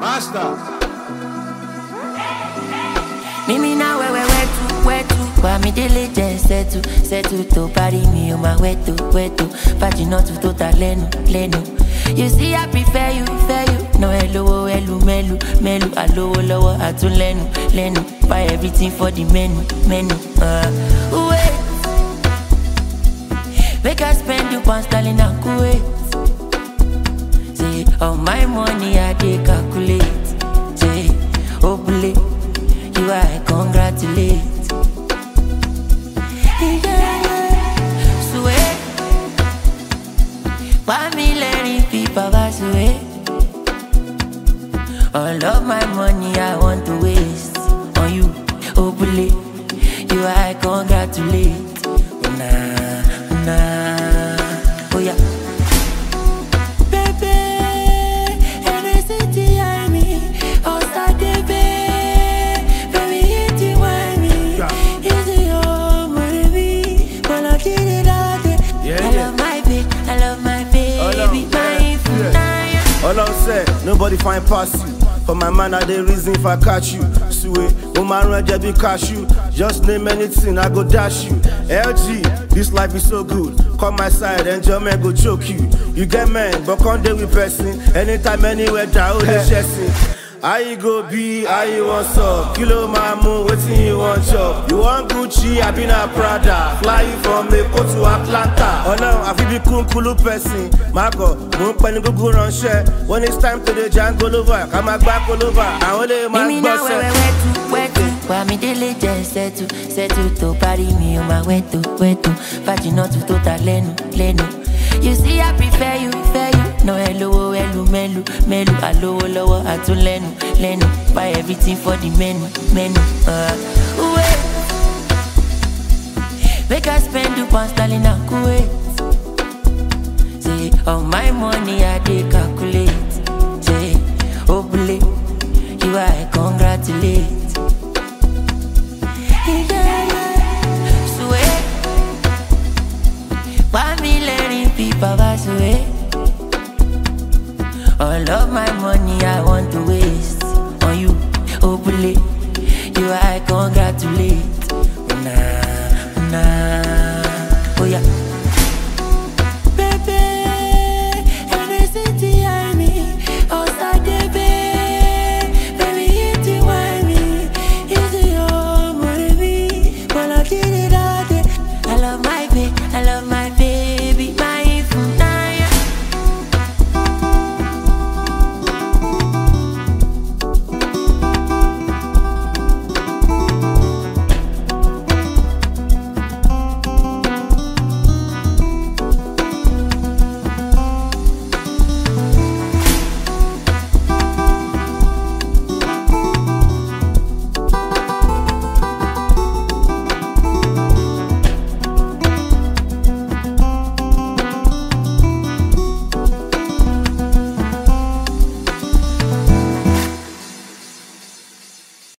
Master. Mimi na wewe wetu wetu kwa mi délé jẹ sẹtu sẹtu tó parí mi o ma wẹtu wẹtu fàjìnà tu tó ta lẹ́nu lẹ́nu. You see I prefer you fair you na ẹ lówó ẹlú mẹ́lu mẹ́lu àlówó lọ́wọ́ àtúnlẹ́nu lẹ́nu buy everything for the menu menu. Uh, wait make I spend you pound sterling and kuwait. Say all my money I dey calculate. Say obule. you I congratulate. Yeah. Sweet. Family people are sweet. All of my money I want to waste on you. Hopefully, you I congratulate. Nah, nah. Oh yeah. Baby, NSCT, I mean, all star baby, baby, hit you, I mean, Yeah. easy, oh, baby, when I did it all day. Yeah, I yeah. love my baby, I love my baby, Hold on, my yeah, yeah. All I'm say, nobody find pass you. For my man, I dey reason if I catch you. Sue, woman run be cashew. Just name anything, I go dash you. LG, this life is so good. Come my side, enjoyment go choke you. You get man, but can't deal with person. Anytime, anywhere, down the chasing. How you go be, how you want up? Kilo mamu, wetin you want chop? You want Gucci, I been a Prada. Fly you from Lagos to Atlanta. Ọlọ́run àfi bí kúnkúlú pẹ̀sìn. Mákọ̀, mò ń pẹ́ ní gbogbo ránṣẹ́. When it's time to dey jango lova, ká máa gbá kolova. Àwọn lè máa Mimi na wewe gbọ́sẹ̀. wetu wetu Kwa mi délé jẹ sẹ́tu sẹ́tu tó parí mi o ma wẹ́tu wẹ́tu Fàjìnà tu tó ta lẹ́nu lẹ́nu. You see I prefer you fair you Na ẹ lówó ẹlú mẹ́lu mẹ́lu Àlówó lọ́wọ́ àtúnlẹ́nu lẹ́nu Buy everything for the menu menu. Uh, wait. Make I spend you pound sterling and kuwait. Say all my money I dey calculate. Say obule, you I congratulate.